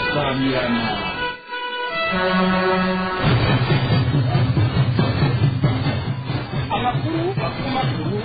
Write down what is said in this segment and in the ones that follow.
samirana amakuru makuru makuru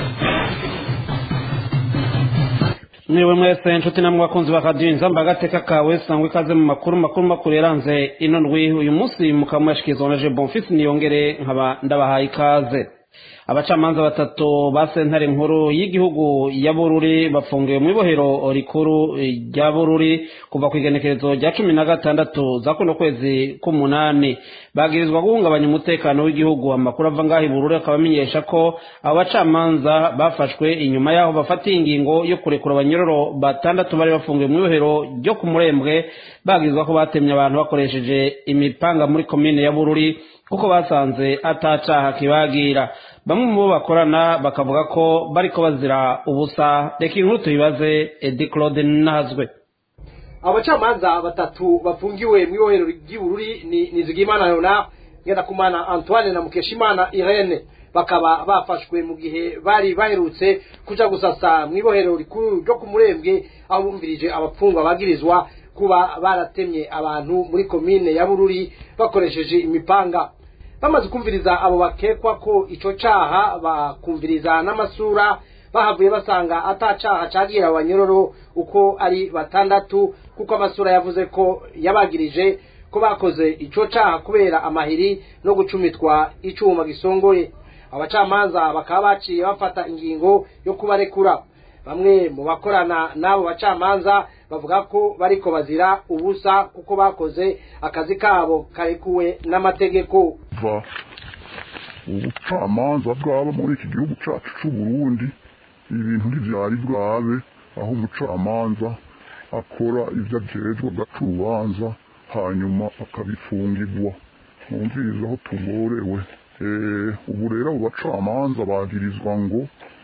mwewe mwese nshuti namwe bakunzi ba radiyo inzamba agateka kawe sangwa ikaze mu makuru makuru makuru yaranze ino ndwi uyu munsi mukaba muyashikiriza na je bonfisi niyongere nkaba ndabahaye ikaze abacamanza batatu ba sentare nkuru y'igihugu ya bururi bafungiwe mu ibohero rikuru rya bururi kuva ku igenekerezo rya cumi na gatandatu za kuno kwezi k'umunani bagirizwa guhungabanya umutekano w'igihugu amakuru ava ngaho i bururi akaba amenyesha ko abo bacamanza bafashwe inyuma y'aho bafatiye ingingo yo kurekura abanyororo batandatu bari bafungiwe mu ibohero ryo ku murembwe bagirizwa ko batemye abantu bakoresheje imipanga muri komine ya bururi kuko basanze atacaha kibagira bamwe mu bo bakorana bakavuga ko bariko bazira ubusa reka inkuru tuyibaze edi claude nazwe abacamanza batatu bafungiwe mu ibohero ry'ibururi ni nizigimana leonard ngendakumana antoine na mukeshimana irene bakaba bafashwe mu gihe bari baherutse kuja gusasa mu ibohero rikuru ryo ku murembwe aho bumvirije abapfungwa bagirizwa kuba baratemye abantu muri komine ya bururi bakoresheje imipanga bamaze kumviriza abo bakekwa ko ico caha bakumviriza n'amasura bahavuye basanga ata caha cagira abanyororo uko ari batandatu kuko amasura yavuze ko yabagirije ko bakoze ico caha kubera amahiri no gucumitwa icuma gisongoye abacamanza bakaba baciye bafata ingingo yo kubarekura bamwe mu bakorana n'abo bacamanza bavuga ko bariko bazira ubusa kuko bakoze akazi kabo karekuwe n'amategeko kuva ubucamanza bwaba muri iki gihugu cyacu cy'u Burundi ibintu ntibyari bwabe aho umucamanza akora ibyo ajejwe agaca urubanza hanyuma akabifungirwa mwumviriza aho tugorewe ubu rero abo bacamanza bagirizwa ngo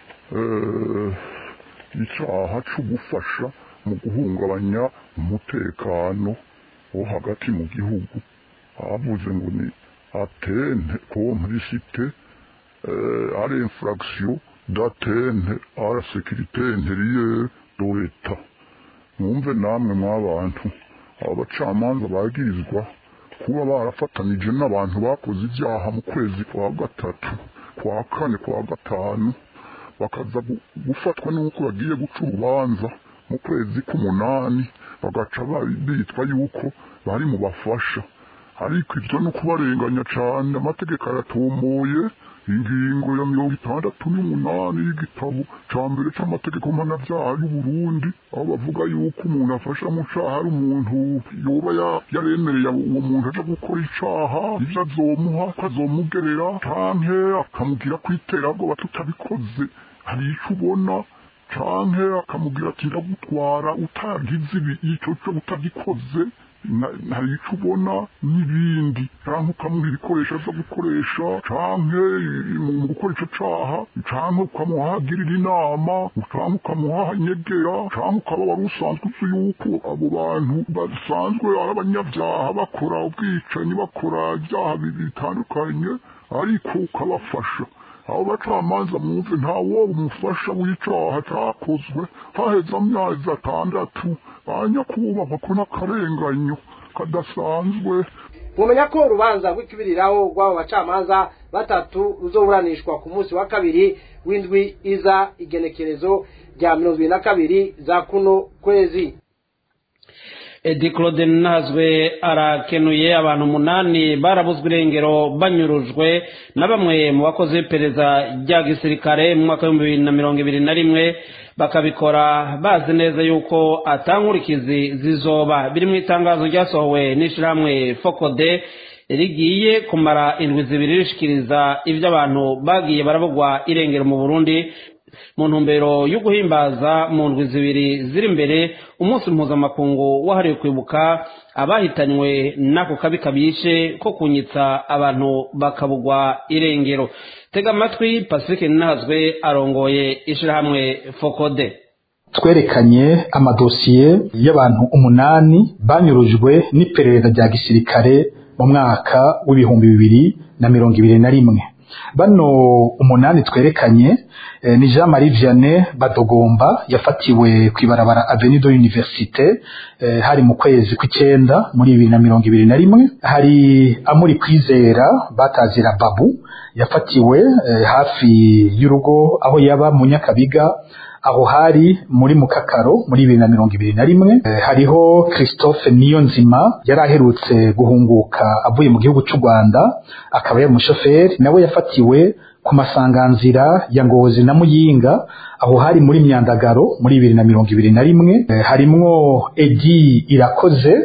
icyaha cyo gufasha mu guhungabanya umutekano wo hagati mu gihugu avuze ngo ni atente complicité à l'infraction d'atteinte à la sécurité intérieure de l'État mwumve namwe mw'abantu aba bacamanza bagirizwa kuba barafatanije n'abantu bakoze ibyaha mu kwezi kwa gatatu kwa kane kwa gatanu bakaza gufatwa n'uko bagiye guca urubanza mu kwezi k'umunani bagaca bitwa yuko bari mu bafasha ariko ibyo ni ukubarenganya cyane amategeko aratomboye ingingo ya mirongo itandatu n'umunani y'igitabo cya mbere cy'amategeko mpanabyaha y'u Burundi aho bavuga yuko umuntu afasha mu cyaha ari umuntu yoba yaremereye uwo muntu aje gukora icyaha ibyo azomuha ko azomugerera canke akamubwira ko iterabwoba tutabikoze hari icyo ubona canke akamubwira ati ndagutwara utagize ibi icyo cyo utagikoze hari icyo ubona n'ibindi cyangwa ukamuha ibikoresho byo gukoresha cyangwa mu gukora icyo cyaha cyangwa ukamuhagirira inama cyangwa ukamuha inyegera cyangwa ukaba wari usanzwe uzi yuko abo bantu basanzwe ari abanyabyaha bakora ubwicanyi bakora ibyaha bitandukanye ariko ukabafasha abo bacamanza mwumve nta wowe umufasha w'icyaha cyakozwe haheze amezi atandatu banyakubahwa ko n'akarenganyo kadasanzwe mumenya ko urubanza rw'ikibiriraho rw'abo bacamanza batatu ruzoburanishwa ku munsi wa kabiri w'indwi iza igenekerezo rya mirongo ibiri na kabiri za kuno kwezi edi claude nazwe arakenuye abantu umunani barabuzwe irengero banyurujwe na bamwe mu bakozi b'iperereza rya gisirikare mu mwaka w'ibihumbi bibiri na mirongo ibiri na rimwe bakabikora bazi neza yuko atankurikizi zizoba biri mu itangazo ryasohowe n'ishyirahamwe fokode rigiye kumara indwi zibiri rishikiriza ibyo abantu bagiye barabugwa irengero mu burundi mu ntumbero yo guhimbaza mu ndwi zibiri ziri imbere umunsi mpuzamakungu wahariwe kwibuka abahitanywe n'ako kabi kabishe ko kunyitsa abantu bakabugwa irengero tega amatwi pacifique ntazwe arongoye ishyirahamwe fokode twerekanye amadosiye y'abantu umunani banyurujwe n'iperereza rya gisirikare mu mwaka w'ibihumbi bibiri na mirongo ibiri na rimwe bano umunani twerekanye eh, ni Jean Marie Vianney Badogomba yafatiwe kwibarabara Avenue de l'Université eh, hari mu kwezi kw'icenda muri bibiri na mirongo ibiri na rimwe hari Amuri Kwizera batazira Babu yafatiwe eh, hafi y'urugo aho yaba mu Nyakabiga aho hari muri mukakaro muri bibiri na mirongo ibiri na rimwe eh, hariho christophe niyonzima yari aherutse guhunguka avuye mu gihugu cy'u rwanda akaba yari umushoferi nawe yafatiwe ku masanganzira ya ngozi na muyinga aho hari muri myandagaro muri bibiri na mirongo ibiri na rimwe eh, harimwo edi irakoze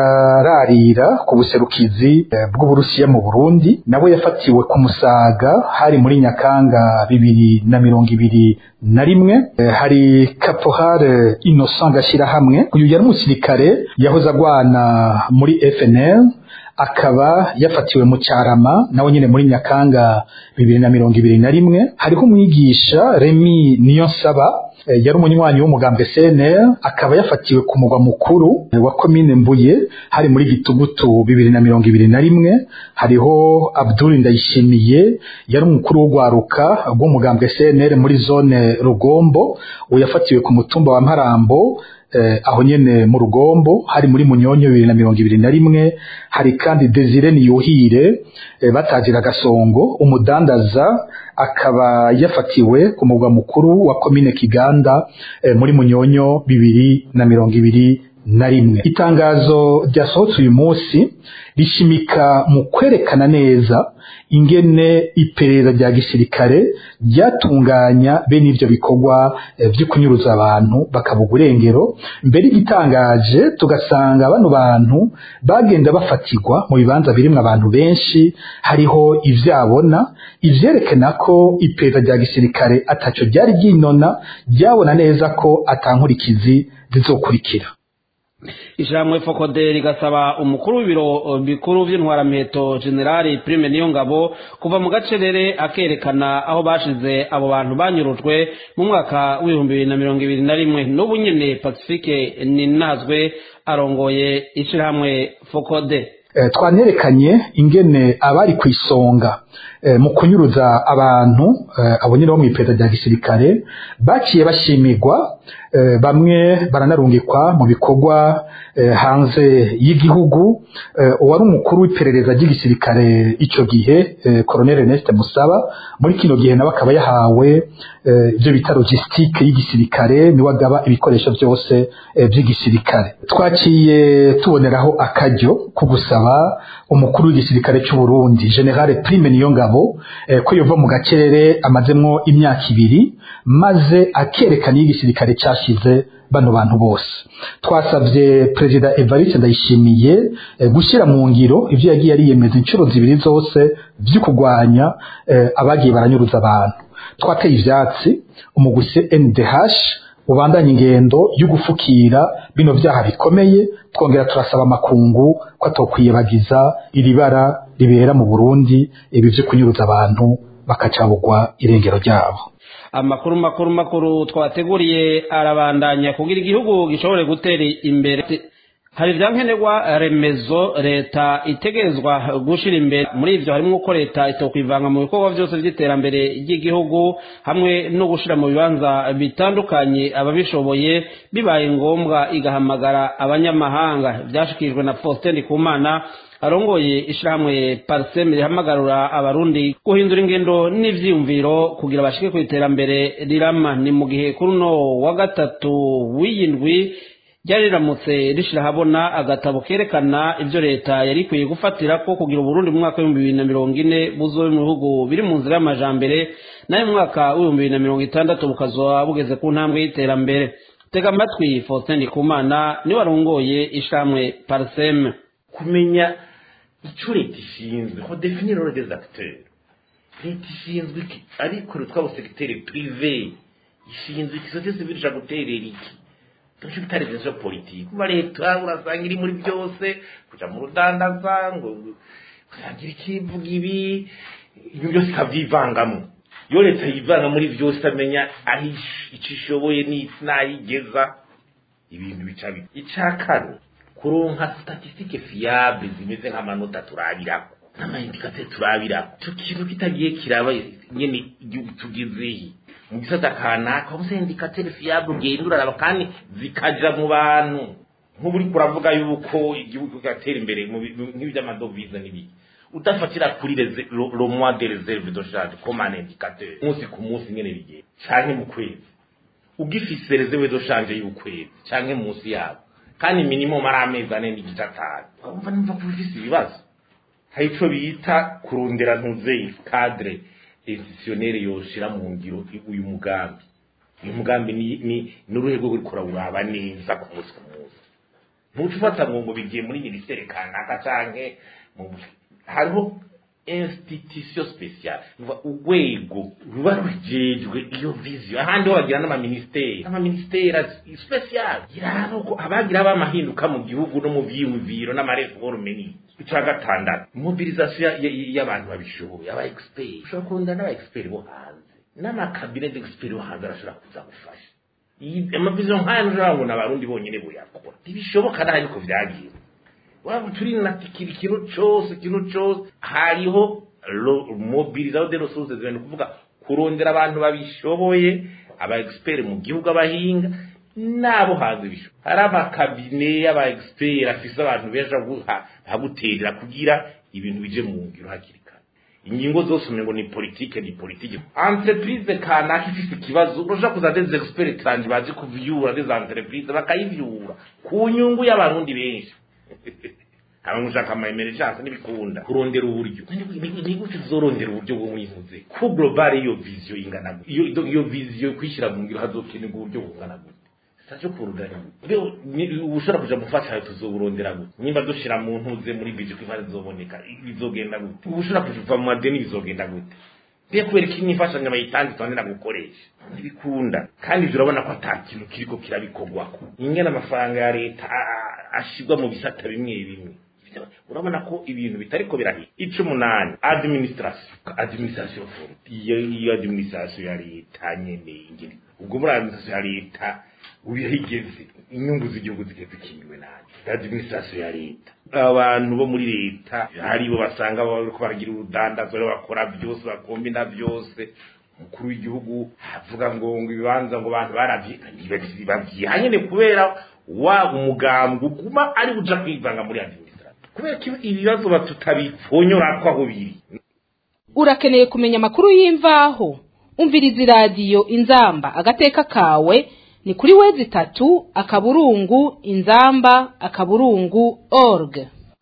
yararira ku buserukizi eh, bw'uburusiya mu burundi nawe yafatiwe ku musaga hari muri nyakanga bibiri na mirongo ibiri na rimwe eh, hari caporal innocent gashyirahamwe uyu yari umusirikare yahoze agwana muri fnl akaba yafatiwe mu cyarama nawe nyine muri nyakanga bibiri na mirongo ibiri na rimwe hariho umwigisha remi niyonsaba eh, yari umunywanyi w'umugambwe cnr akaba yafatiwe ku mugwa mukuru eh, wa komine mbuye hari muri gitugutu bibiri na mirongo ibiri na rimwe hariho abdul ndayishimiye yari umukuru w'urwaruka rw'umugambwe cnr muri zone rugombo uwo yafatiwe ku mutumba wa mparambo eh, aho nyene mu rugombo hari muri munyonyo bibiri na mirongo ibiri na rimwe hari kandi desire niyuhire eh, batazira gasongo umudandaza akaba yafatiwe ku mugwa mukuru wa komine kiganda eh, muri munyonyo bibiri na mirongo ibiri na rimwe itangazo ryasohotse uyu munsi rishimika mu kwerekana neza ingene iperereza rya gisirikare ryatunganya bene ivyo bikorwa eh, vyo kunyuruza abantu bakabuga urengero mbere igitangaje tugasanga bano bantu bagenda bafatirwa mu bibanza birimwo abantu benshi hariho ivyabona ivyerekana ko iperereza rya gisirikare ataco ryari ryinona ryabona neza ko atankurikizi zizokurikira ishyirahamwe fokode rigasaba umukuru w'ibiro bikuru by'intwaramiheto generali prime niyo ngabo kuva mu gacerere akerekana aho bashize abo bantu banyurujwe mu mwaka w'ibihumbi bibiri na mirongo ibiri na rimwe n'ubu nyine pacifique ninazwe arongoye ishyirahamwe fokode Eh, twanerekanye ingene abari ku isonga eh, mu kunyuruza abantu eh, abo nyine bo mu iperereza rya gisirikare baciye bashimirwa eh, bamwe baranarungikwa mu bikorwa eh, hanze y'igihugu eh, uwari umukuru w'iperereza ry'igisirikare ico gihe eh, Colonel Ernest Musaba muri kino gihe nawe akaba yahawe eh, ibyo bita logistique y'igisirikare niwe agaba ibikoresho byose eh, by'igisirikare twaciye tuboneraho akaryo ko gusaba umukuru w'igisirikare cy'u Burundi General Prime Niyongabo eh, ko yova mu gacerere amazemwo imyaka ibiri maze akerekana igisirikare cyashize bano bantu bose twasabye perezida Evariste Ndayishimiye eh, gushyira mu ngiro ivyo yagiye ariyemeza inshuro zibiri zose vyo kurwanya eh, abagiye baranyuruza abantu twateye ivyatsi umuguse NDH ubandanya ingendo yo gufukira bino vyaha bikomeye twongera turasaba amakungu ko atokwiyebagiza iri bara ribera mu Burundi ibi vyo kunyuruza abantu bakacabugwa irengero ryabo amakuru makuru makuru twateguriye arabandanya kugira igihugu gishobore gutera imbere hari ibyankenerwa remezo leta itegerezwa gushira imbere muri ivyo harimo uko leta itokwivanga mu bikorwa byose by'iterambere ry'igihugu hamwe no gushira mu bibanza bitandukanye ababishoboye bibaye ngombwa igahamagara abanyamahanga byashikirijwe na Faustin Kumana arongoye ishirahamwe parsem rihamagarura abarundi guhindura ingendo n'ivyiyumviro kugira bashike ku iterambere rirama ni mu gihe kuri uno wa gatatu w'iyindwi ryari riramutse rishira habona agatabo kerekana ivyo leta yari ikwiye gufatira ko kugira uburundi mu mwaka w'ibihumbi bibiri na mirongo ine buzobe mu bihugu biri mu nzira y'amajambere nayo mu mwaka w'ibihumbi bibiri na mirongo itandatu bukazoba bugeze ku ntambwe y'iterambere tega amatwi faustin ndikumana niwe arongoye ishirahamwe parsem kumenya icyo leta ishinzwe ko definir role des acteurs leta ishinzwe iki ariko twaba segiteri prive ishinzwe iki sosiyete sivile ishaka guterera iki tuco bitari vyo politiki kuba leta urasanga iri muri byose kuja mu rudandaza ngo usangira ikivuga ibi ibyo byose ikavyivangamo iyo leta yivanga muri byose amenya aho ico ishoboye n'ayigeza ibintu bica bibi ica kane kuronka statistique fiable zimeze nk'amanota turabirako n'amayindikateri turabira icyo kintu kitagiye kiraba nyene igihugu tugezehe mu gisata kanaka wabuze indikateri fiyable ugenda uraraba kandi zikaja mu bantu nk'ubu uriko uravuga yuko igihugu kigatera imbere mu bi- mu- nk'iby'amadovize n'ibiki udafatira kuri reze- lo lo mois de reserve de change comme un indicateur umunsi ku munsi nyene bigenda canke mu kwezi ugifise reserve de change y'ukwezi canke munsi yabo kandi minimum ari amezi ane n'igice atanu urumva nimva ko ufise ibibazo hari ico bita kurondera ntuzeyi cadre institutionnel yoshira mu ngiro uyu mugambi uyu mugambi ni ni n'uruhe rwo uriko urawuraba neza ku munsi ku munsi ntuca ufata ngo ngo bigiye muri minisiteri kanaka canke mu hariho institution special Nuva urwego ruba rujejwe iyo vision ahandi ho bagira n'amaministeri n'amaministeri special iraba uko abagira bamahinduka mu gihugu no mu vyiyumviro n'amareforme ni ica gatandatu mobilisation ya- ya- y'abantu babishoboye aba expert ushobora kurunda n'aba expert bo hanze n'amakabine d'expert bo hanze arashobora kuza gufasha Iyi- amavision nk'aya ntushobora ngo ni abarundi bonyene boyakora ntibishoboka naho ariko vyagiye waba turi na kiri ikintu cyose ikintu cyose hariho ro- mobilisation de ressources ni ukuvuga kurondera abantu babishoboye aba expert mu gihugu abahinga nabo hanze bishoboye hari amakabine y'aba expert afise abantu benshi haguterera kugira ibintu bije mu ngiro hakiri kare ingingo zose umengo ni politike ni politike entreprise kanaka ifise ikibazo urashobora kuza des experts kandi bazi kuvyura des entreprise bakayivyura ku nyungu y'abarundi benshi abantu ushaka amayemere cyangwa n'ibikunda kurondera uburyo ni gute uzorondera uburyo bwo mwivuze ku global iyo vision ingana gute iyo iyo- iyo vision kwishyira mu ngiro hazokenerwa uburyo bungana gute sitacyo kurudana rero ni- ushobora kuja mufasha tuzoburondera gute nimba dushira mu ntuze muri bije ko imari zoboneka bizogenda gute ushobora kuva mu madeni bizogenda gute Biye kubera ko imfashanyo bayitanze tondera gukoresha ntibikunda kandi ibyo urabona ko ata kintu kiriko kirabikorwako ingene amafaranga ya leta a- ashirwa mu bisata bimwe bimwe urabona ko ibintu bitariko birahiye ico umunani administration administration for iyo iyo administration ya leta nyene ingene ubwo muri administration ya leta ubihigeze inyungu z'igihugu zigeze zikingiwe nabi administration ya leta abantu bo muri leta haribo basanga bariko baragira urudandazo rero bakora byose bakombina byose umukuru w'igihugu avuga ngo ngo ibibanza ngo abantu baravyibagiye hanyene kubera wa umugambwe uguma ari buja kwivanga muri administration kubera ko ibibazo batutabipfonyora ko aho biri urakeneye kumenya amakuru y'imvaho umviriza iradiyo inzamba agateka kawe ni kuri wezi itatu akaburungu inzamba akaburungu org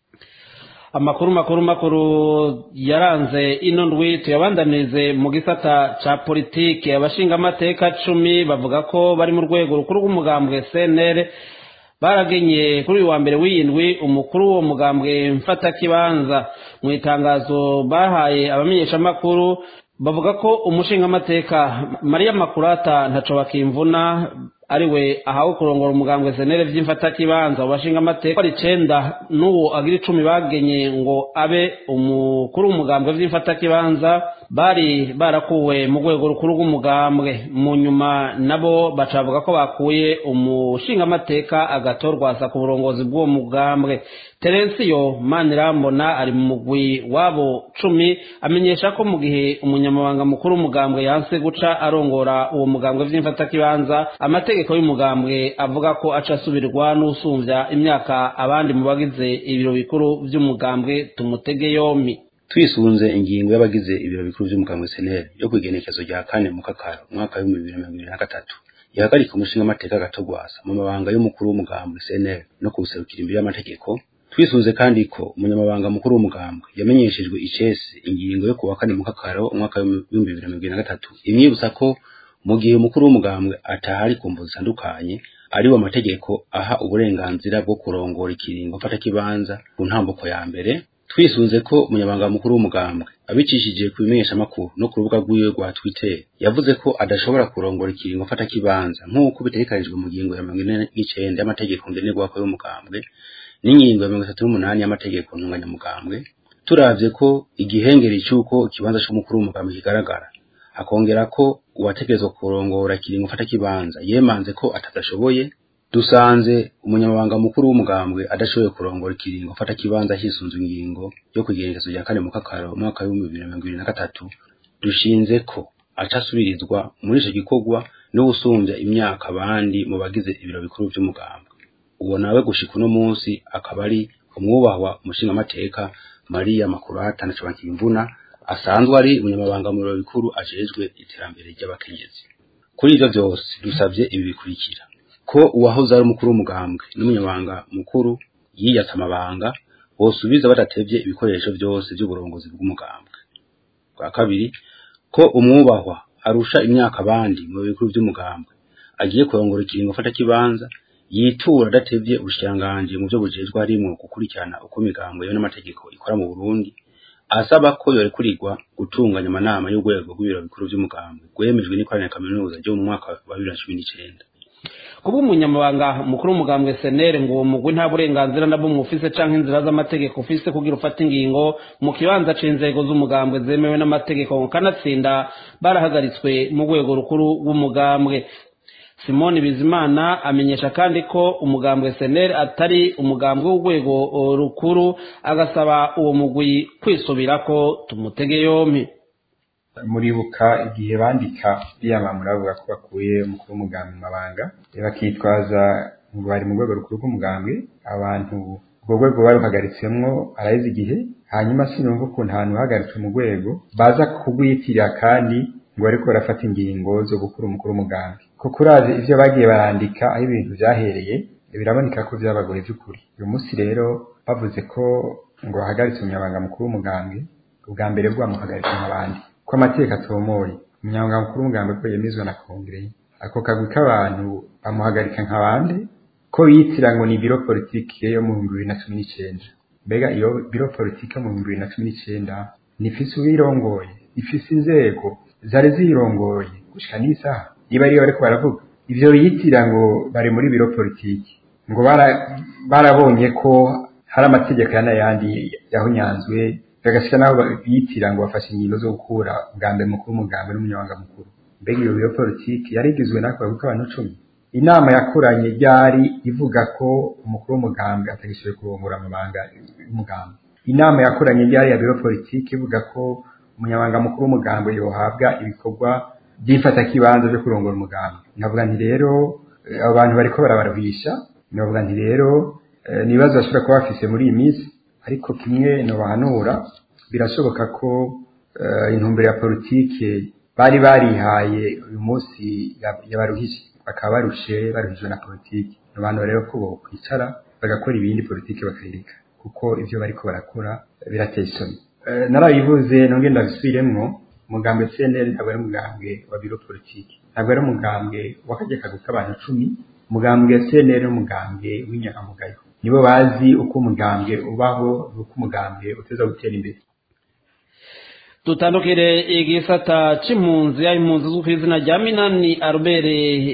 amakuru makuru makuru yaranze ino ndwi tuyabandanirize mu gisata ca politiki abashingamateka cumi bavuga ko bari mu rwego rukuru rw'umugambwe cnr baragenye kuri uyu wa mbere w'iyindwi umukuru w'uwo mugambwe mfatakibanza mu itangazo bahaye abamenyeshamakuru bavuga ko umushingamateka mariya makurata ntaco bakimvuna ariwe ahawe kurongora umugambwe senere vy'imfatakibanza mu bashingamateka ari icenda n'uwo agira icumi bagenye ngo abe umukuru w'umugambwe vy'imfatakibanza bari barakuwe mu rwego rukuru rw'umugambwe mu nyuma nabo baca bavuga ko bakuye umushingamateka agatorwasa ku burongozi bw'uwo mugambwe terensiyo manirambona ari mu mugwi w'abo cumi amenyesha ko mu gihe umunyamabanga mukuru w'umugambwe yanse guca arongora uwo mugambwe vy'imfatakibanza amategeko y'umugambwe avuga ko aca asubirwa n'usumvya imyaka abandi mu bagize ibiro bikuru vy'umugambwe tumutege yompi twisunze ingingo y'abagize ibiro bikuru vy'umugambwe seneri yo kwigenekezo rya kane mu kakaro umwaka w'ibihumbi bibiri na mirongo ibiri na gatatu ihagarika umushingamateka gatogwasa mu mabanga y'umukuru w'umugambwe seneri no kuwuserukira imbere y'amategeko twisunze kandi ko umunyamabanga mukuru w'umugambwe yamenyeshejwe icese ingingo yo kuwa kane mu kakaro umwaka w'ibihumbi bibiri na mirongo ibiri na gatatu imwibutsa ko mu gihe umukuru w'umugambwe atahari ku mvu zitandukanye ariwo amategeko aha uburenganzira bwo kurongora ikiringo mfatakibanza ku ntambuko ya mbere twisunze ko umunyamabanga mukuru w'umugambwe abicishije ku bimenyeshamakuru no ku rubuga rwiwe rwa twitter yavuze ko adashobora kurongora ikiringo mfatakibanza nk'uko bitegekanijwe mu ngingo ya mirongo ine n'icenda y'amategeko ngenerwako y'umugambwe n'ingingo ya mirongo itatu n'umunani y'amategeko ntunganyamugambwe turavye ko igihengeri c'uko ikibanza c'umukuru w'umugambwe kigaragara akongera ko uwategerezwa kurongora ikiringo mfatakibanza yemanze ko atadashoboye dusanze umunyamabanga mukuru w'umugambwe adashoboye kurongora ikiringo afata kibanza hisunzwe ingingo yo kugerekezo rya kane mu kakaro umwaka w'ibihumbi bibiri na mirongo ibiri na gatatu dushinze ko acasubirizwa muri ico gikorwa no gusumbya imyaka abandi mu bagize ibiro bikuru vy'umugambwe uwo nawe gushika uno munsi akaba ari umwubahwa umushingamateka mariya makurata na cobankimvuna asanzwe ari umunyamabanga mu biro bikuru ajejwe iterambere ry'abakenyezi kuri ivyo vyose dusavye ibi bikurikira ko uwahoze ari umukuru w'umugambwe n'umunyamabanga mukuru yiyatse amabanga bosubiza badatevye ibikoresho vyose vy'uburongozi bw'umugambwe bwa kabiri ko umwubahwa arusha imyaka abandi mu bikuru vy'umugambwe agiye kurongora ikiringo afata kibanza yitura adatevye ubushikiranganji mu vyo bujejwe harimwo gukurikirana uko imigambwe yewe n'amategeko ikora mu Burundi asaba ko yorekurirwa gutunganya amanama y'urwego rw'ibiro bikuru vy'umugambwe rwemejwe n'ikoraniro kaminuza ryo mu mwaka wa bibiri na cumi n'icenda kuba umunyamabanga mukuru w'umugambwe senere ngo uwo mugwi nta burenganzira na bumwe ufise canke inzira z'amategeko ufise kugira ufate ingingo mu kibanza c'inzego z'umugambwe zemewe n'amategeko kanatsinda barahagaritswe mu rwego rukuru rw'umugambwe simoni bizimana amenyesha kandi ko umugambwe senere atari umugambwe w'urwego rukuru agasaba uwo mugwi kwisubirako tumutege yompi muribuka igihe bandika biyamamura bavuga ko bakuye umukuru w'umugambi mu mabanga bakitwaza ngo bari mu rwego rukuru rw'umugambwe abantu urwo rwego baruhagaritsemwo araheze igihe hanyuma sinumva ukuntu ahantu hagaritswe mu rwego baza kugwitirira kandi ngo bariko barafata ingingo zo gukura umukuru w'umugambi kuko urazi ivyo bagiye barandika aho ibintu vyahereye biraboneka ko vyabagoye vy'ukuri uyu munsi rero bavuze ko ngo bahagaritse umunyabanga mukuru w'umugambi ubwa mbere bwamuhagaritse nk'abandi ko amategeko atomoye umunyamabanga mukuru w'umugambi ko yemezwa na kongere ako kagwi k'abantu bamuhagarika nk'abandi ko yitira ngo ni biro politike yo mu bihumbi bibiri na cumi n'icenda mbega iyo biro politike yo mu bihumbi bibiri na cumi n'icenda nifise uwirongoye ifise inzego zari zirongoye gushika n'isaha niba ariyo bariko baravuga ivyo yitira ngo bari muri biro politike ngo barabonye ko hari amategeko y'anayandi yahonyanzwe bagashika naho yitira ngo bafashe ingingo zo gukura bwa mbere mukuru w'umugambi n'umunyamabanga mukuru mbega iyo biro politiki yarigizwe n'ako bavuga abantu cumi inama yakoranye ryari ivuga ko umukuru w'umugambi atagishoboye kurongora amabanga y'umugambi inama yakoranye ryari ya biro politiki ivuga ko umunyamabanga mukuru w'umugambi yohabwa ibikorwa by'ifatakibanza byo kurongora umugambi navuga nti rero abo bantu bariko barabaruhisha navuga nti rero ni ibibazo bashobora kuba bafise muri iyi minsi ariko kimwe nobahanura birashoboka ko intumbero ya politike bari barihaye uyu munsi yabaruhije bakaba barushe baruhijwe na politike abantu rero ko bokwicara bagakora ibindi politike bakayireka kuko ivyo bariko barakora birateye isoni narabivuze nonge ndabisubiremwo umugambwe CNL ntabwo ari umugambwe wa biro politike ntabwo ari umugambwe w'akajya kagwi k'abantu cumi umugambwe CNL n'umugambwe w'inyangamugayo nibo bazi uko umugambwe ubaho n'uko umugambwe uteza gutera imbere dutandukire igisata c'impunzi ya impunzi z'uko izina rya minani albert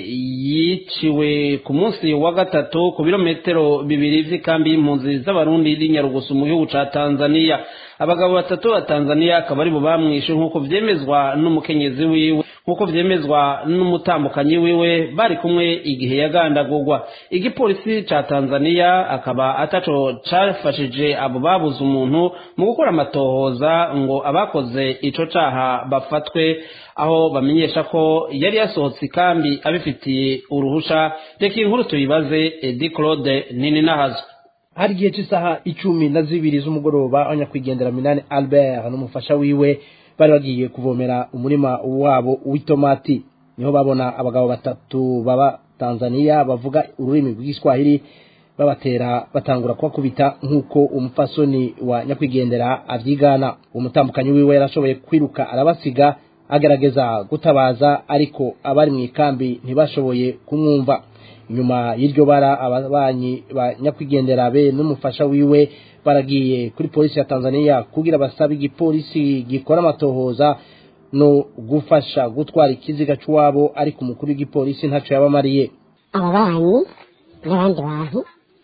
yiciwe ku munsi wa gatatu ku birometero bibiri vy'ikambi y'impunzi z'abarundi y'inyarugusu mu gihugu ca tanzania abagabo batatu ba tanzania akaba ari bo bamwishe nk'uko vyemezwa n'umukenyezi wiwe nk'uko vyemezwa n'umutambukanyi wiwe bari kumwe igihe yagandagurwa igipolisi ca tanzania akaba ataco cafashije abo babuze umuntu mu gukora amatohoza ngo abakoze ico caha bafatwe aho bamenyesha ko yari yasohotse ikambi abifitiye uruhusha reka inkuru tuyibaze edi claude nini nahazo hari igihe cy'isaha icumi na zibiri z'umugoroba abanyakwigendera minani albert n'umufasha wiwe bari bagiye kuvomera umurima wabo w'itomati niho babona abagabo batatu baba tanzania bavuga ururimi rw'igiswahili babatera batangura kubakubita nk'uko umupfasoni wa nyakwigendera abyigana uwo mutambukanyi wiwe yarashoboye kwiruka arabasiga agerageza gutabaza ariko abari mu ikambi ntibashoboye kumwumva nyuma y'iryo bara ababanyi ba nyakwigendera be n'umufasha wiwe baragiye kuri polisi ya tanzania kugira basabe igipolisi gikora amatohoza no gufasha gutwara ikiziga cy'uwabo ariko umukuru w'igipolisi ntacyo yabamariye ababanyi n'abandi bantu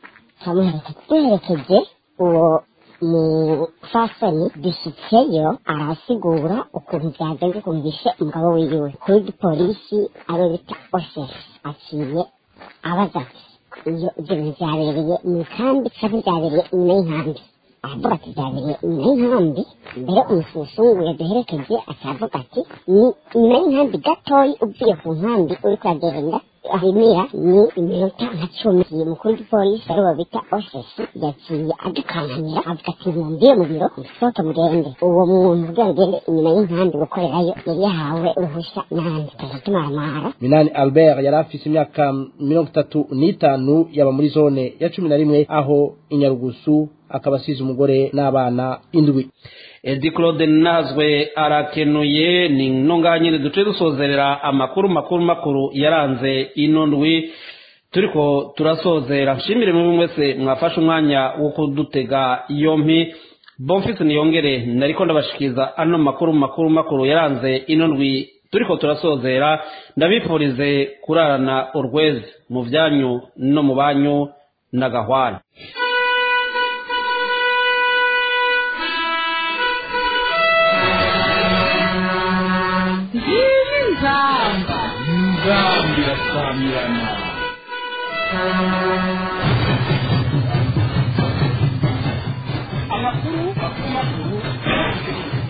duherekeje uwo mufasoni dushyitseyo arasigura ukuntu byagenze ukuntu bishe umugabo wiwe kuri gipolisi abo bita osesi aciye abaza iyo ibyo bintu byabereye mu ikambi cyangwa byabereye inyuma y'inkambi aravuga ati byabereye inyuma y'inkambi mbere umususungu yaduherekeje akavuga ati ni inyuma y'inkambi gatoyi uvuye ku nkambi uri kuragenda ahimira ni iminota nka cumi umukuru w'igipolisi ariwo bita osesi yaciye adukankamira avuga ati mwumviye mu biro musohoke mugende uwo muntu kugira ngo ugende inyuma y'inkambi gukorerayo yari yahawe uruhushya n'ahandi tukaza tumaramara minani albert yari afise imyaka mirongo itatu n'itanu yaba muri zone ya cumi na rimwe aho inyarugusu akaba asize umugore n'abana indwi edi claude nazwe arakenuye ni nonga nyine duce dusozerera amakuru makuru makuru yaranze ino ndwi turiko turasozera nshimire mwe mwese mwafashe umwanya wo kudutega yompi bonfisi niyongere nariko ndabashikiza ano makuru makuru makuru yaranze ino ndwi turiko turasozera ndabifurize kurarana urwezi mu byanyu no mu banyu na gahwana nzamba nzamba irasamirana amakuru makuru makuru